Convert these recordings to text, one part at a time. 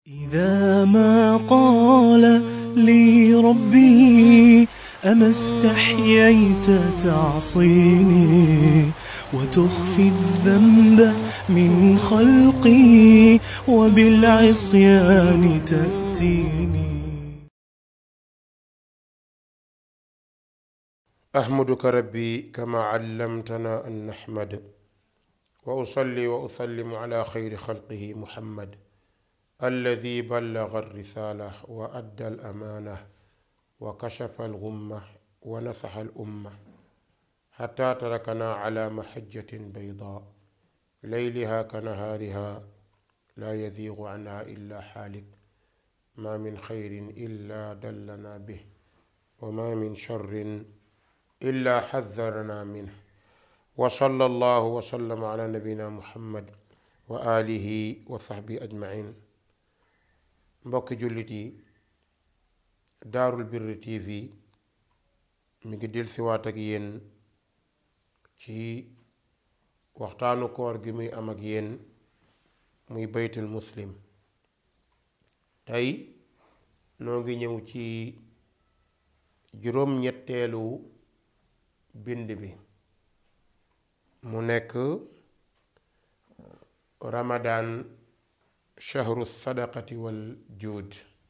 إذا ما قال لي ربي أما استحييت تعصيني وتخفي الذنب من خلقي وبالعصيان تأتيني أحمدك ربي كما علمتنا أن نحمد وأصلي وأسلم على خير خلقه محمد الذي بلغ الرسالة وأدى الأمانة وكشف الغمة ونصح الأمة حتى تركنا على محجة بيضاء ليلها كنهارها لا يزيغ عنها إلا حالك ما من خير إلا دلنا به وما من شر إلا حذرنا منه وصلى الله وسلم على نبينا محمد wa alihi wa sahbi ajmain mbokki jullit yi daarul birri tv mi ngi dil siwaat ak yéen ci waxtaanu koor gi muy am ak yéen muy baytul muslim tey noo ngi ñëw ci juróom-ñetteelu bind bi mu nekk ramadan shahru sadaqati wal juud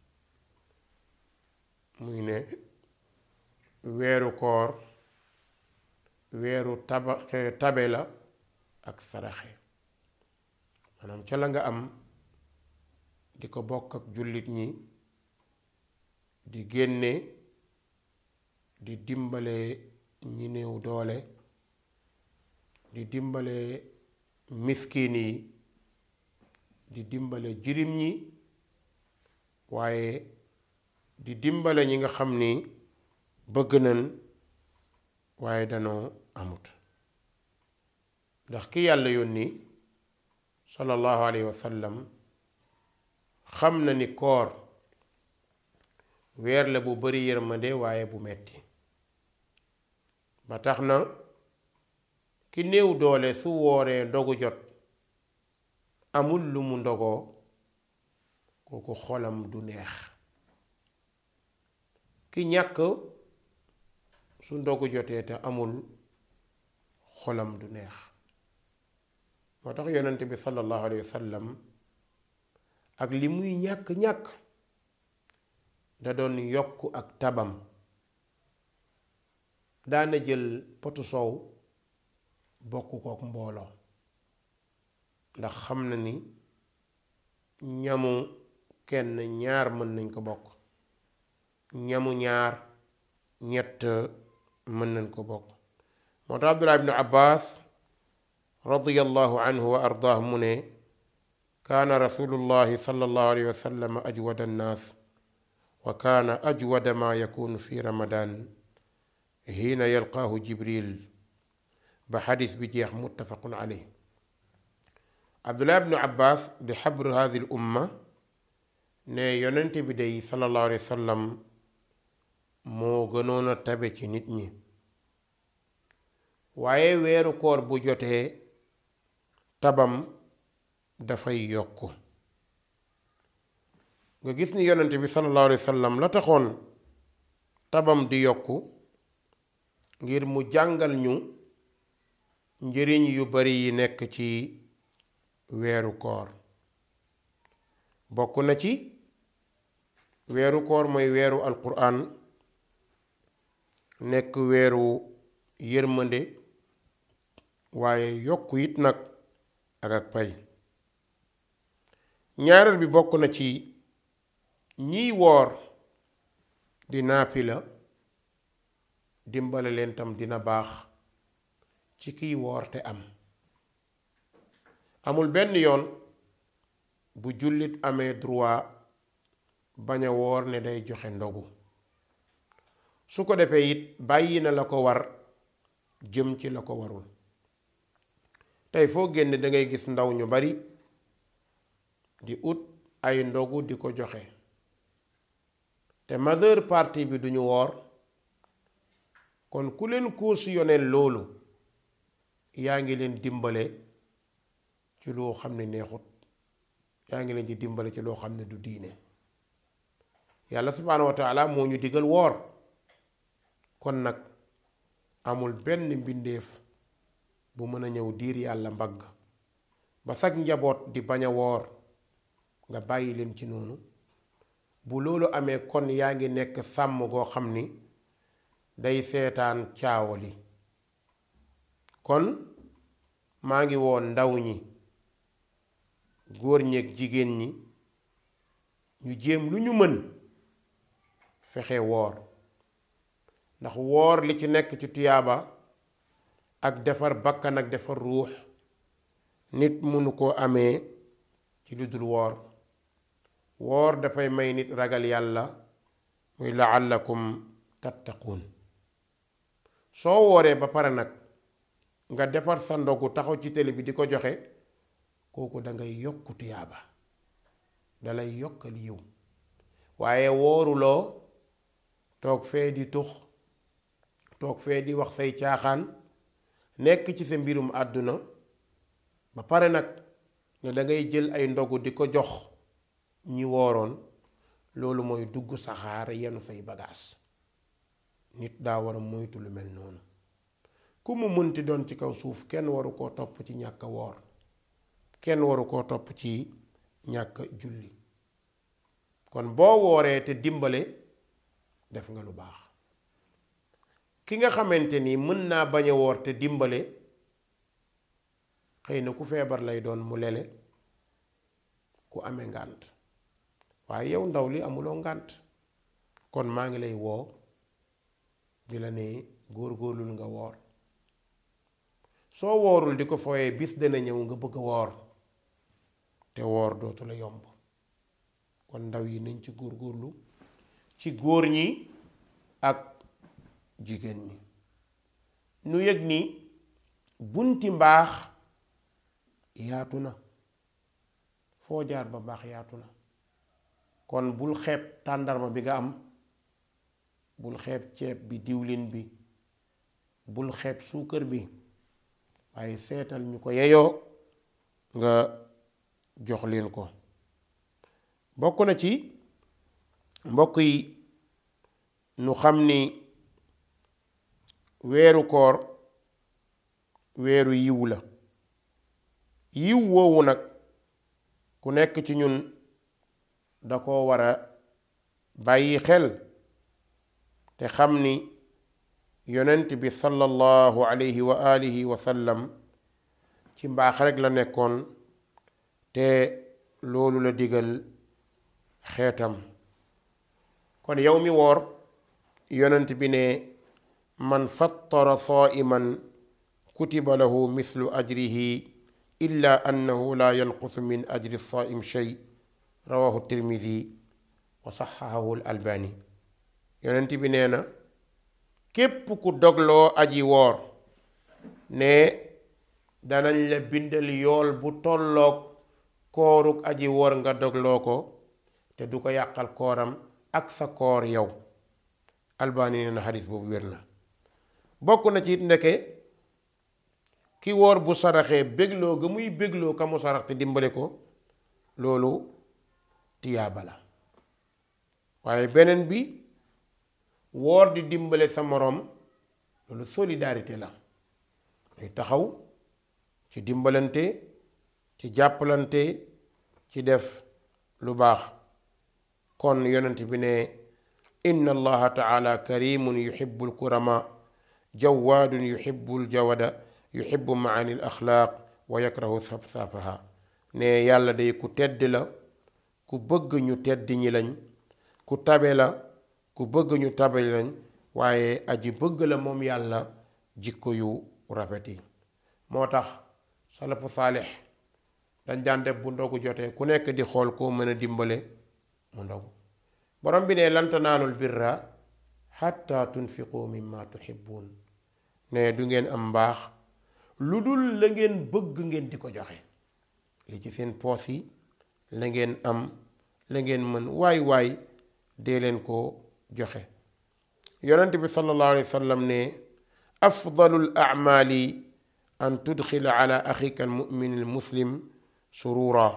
muy ne weeru koor weeru taba tabe la ak saraxe maanaam ca la nga am di ko bokk ak jullit ñi di génne di dimbale ñi néew doole di dimbale miskin yi di dimbale jirim ñi waaye di dimbale ñi nga xam ni bëgg nañ waaye danoo amut ndax ki yàlla yónni sallallahu alayhi wa sallam xam na ni koor weer la bu bari yërmande waaye bu metti ba tax na ki néew doole su wooree ndogu jot amul lu mu ndogoo kooku xolam du neex ki ñàkk su ndogu jotee te amul xolam du neex moo tax yonent bi sallallahu alayhi wa sallam ak li muy ñàkk-ñàkk da doon yokk ak tabam daana jël potu soow bokk kook mbooloo ndax xam na ni ñamu kenn ñaar mën nañ ko bokk ñamu ñaar ñett mën nañ ko bokk moo tax abdullah ibnu abbas radiyallahu anhu wa ardaah mu ne kaana rasulullahi sallallahu alayhi wa sallam ajwada annaas wa kaana ajwada ma yakunu fi ramadan hiina yalqaahu jibril ba xadis bi jeex muttafaqun aley abdullah ibnu abbas di xabru hadi l umma ne yonente bi day sallallahu alayhi wa sallam moo gënoon a tabe ci nit ñi waaye weeru koor bu jotee tabam dafay yokk nga gis ni yonente bi sallallahu alayhi wa sallam la taxoon tabam di yokku ngir mu jàngal ñu njëriñ yu bari yi nekk ci weeru koor bokk na ci weeru koor mooy weeru alquran nekk weeru yërmande waaye yokk it nag ak ak pay ñaareel bi bokk na ci ñiy woor di naafila dimbale leen tam dina baax ci kiy woor te am amul benn yoon bu jullit amee droit bañ a woor ne day joxe ndogu su ko defee it bàyyi na la ko war jëm ci la ko warul tey foo génn dangay gis ndaw ñu bari di ut ay ndogu di ko joxe te majeure partie bi duñu woor kon ku leen cautionné loolu yaa ngi leen dimbale ci loo xam ne neexut yaa ngi leen di dimbale ci loo xam ne du diine yàlla subhaanahu wa taala moo ñu digal woor kon nag amul benn mbindeef bu mën a ñëw diir yàlla mbagg ba sag njaboot di bañ a woor nga bàyyi leen ci noonu bu loolu amee kon yaa ngi nekk sàmm goo xam ni day seetaan caawali kon maa ngi woon ndaw ñi góor ñeeg jigéen ñi ñu jéem lu ñu mën fexe woor ndax woor li ci nekk ci tuyaaba ak defar bakkan ak defar ruux nit mënu koo amee ci lu dul woor woor dafay may nit ragal yàlla muy laallakum tattaquun soo wooree ba pare nag nga defar sa ndogu taxaw ci télé bi di ko joxe kooku dangay yokku tuyaaba dalay yokkal yiw waaye wooruloo toog fee di tux toog fee di wax say caaxaan nekk ci sa mbirum àdduna ba pare nag ne dangay jël ay ndogu di ko jox ñi wooroon loolu mooy dugg saxaar yenu say bagaas nit daa war a moytu lu mel noonu ku mu mënti doon ci kaw suuf kenn waru koo topp ci ñàkk woor kenn waru koo topp ci ñàkk julli kon boo wooree te dimbale def nga lu baax ki nga xamante ni mën naa bañ a woor te dimbale xëy na ku feebar lay doon mu lele ku amee ngànt waaye yow ndaw li amuloo ngànt kon maa ngi lay woo di la ne góor-góorlul nga woor soo woorul di ko fooyee bis dana ñëw nga bëgg a woor te woor dootu la yomb kon ndaw yi nañ ci góor-góorlu ci góor ñi ak jigéen ñi nu yëg ni bunti mbaax yaatu na foo jaar ba baax yaatu na kon bul xeeb tàndarma bi nga am bul xeeb ceeb bi diwlin bi bul xeeb suukar bi waaye seetal ñu ko yeyoo nga jox leen ko bokk na ci mbokk yi nu xam ni weeru koor weeru yiw la yiw woowu nag ku nekk ci ñun da ko war a bàyyi xel te xam ni yonent bi sallallahu alayhi wa alihi wa sallam ci mbaax rekk la nekkoon te loolu la digal xeetam kon yow mi woor yonent bi ne man fattara saa'iman kutiba lahu mislu ajrihi illa annahu la yanqusu min ajri saa'im shay rawahu tirmidi wa saxahahu al albani yonent bi nee na képp ku dogloo aji woor ne danañ la bindal yool bu tolloog kooruk aji woor nga dogloo ko te du ko yàqal kooram ak sa koor yow albani nee na xadis boobu wér na bokk na ci it ndeke ki woor bu saraxee bégloo ga muy bégloo ka mu sarax te dimbale ko loolu tiyaaba la waaye beneen bi woor di dimbale sa moroom loolu solidarité la muy taxaw ci dimbalante ci jàppalante ci def lu baax kon yonent bi ne inna allaha taala karimun yuhibbu alkurama jawaadun yuhibbu aljawada yuhibbu maani al axlaaq wa yakrahu safsafaha ne yàlla day ku tedd la ku bëgg ñu tedd ñi lañ ku tabe la ku bëgg ñu tabe lañ waaye aji bëgg la moom yàlla jikko yu rafet yi moo tax salafu saalix dañ daan def bu ndogu jotee ku nekk di xool koo mën a dimbale mu ndogu borom bi ne lan tanaalul birra xatta tunfiqu mimma tuhibbun ne du ngeen am mbaax lu dul la ngeen bëgg ngeen di ko joxe li ci seen poos yi la ngeen am la ngeen mën waay waay dee leen ko joxe yonent bi sallallahu alayhi wa sallam ne afdalu l acmaali an tudxila ala axika almumin almuslim surura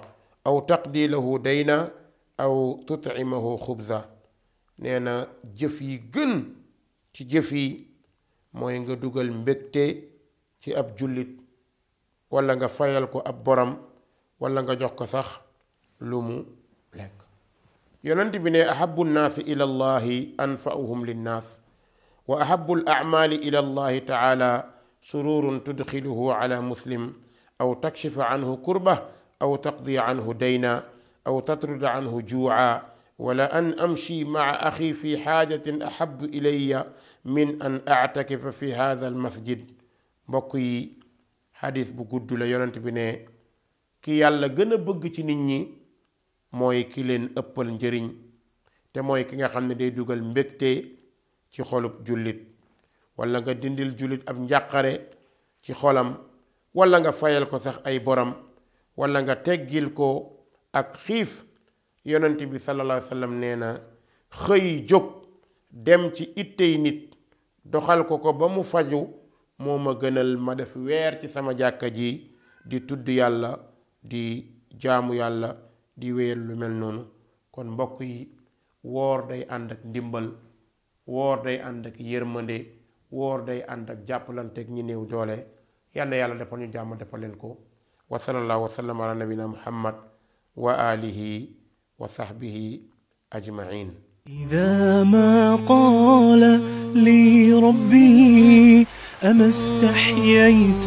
aw taqdi lahu dayna aw tutcimahu xubza nee na jëf yi gën ci jëf yi mooy nga dugal mbégte ci ab jullit walla nga fayal ko ab borom walla nga jox ko sax lu mu lekk yonent bi ne ahabu nnaasi ila allahi anfa'uhum linnaas wa ahabu al acmaali ila allahi taala sururun tudxiluhu ala muslim aw takshifa anhu kurba aw taqdi anhu dayna aw tatruda anhu juuca wala an amshi maca axi fi xaajatin ahabu ilaya min an actakifa fi hada almasjid mbokk yi xadis bu gudd la yonent bi ne ki yàlla gën a bëgg ci nit ñi mooy ki leen ëppal njëriñ te mooy ki nga xam ne day dugal mbégte ci xolub jullit wala nga dindil jullit ab njàqare ci xolam wala nga fayal ko sax ay borom wala nga teggil ko ak xiif yonent bi sallallahu alayhi wa sallam nee na xëy jóg dem ci ittey nit doxal ko ko ba mu faju moo ma gënal ma def weer ci sama jàkka ji di tudd yàlla di jaamu yàlla di wéyal lu mel noonu kon mbokk yi woor day ànd ak ndimbal woor day ànd ak yërmande woor day ànd ak jàppalanteeg ñi néew doole yal na yàlla defal ñu jàmm defal leen ko wa sallallahu wa sallam ala nabina muhammad wa alihi wa sahbihi ajmain إذا ما قال لي ربي أما استحييت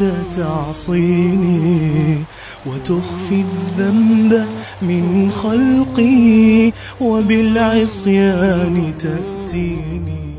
تعصيني وتخفي الذنب من خلقي وبالعصيان تأتيني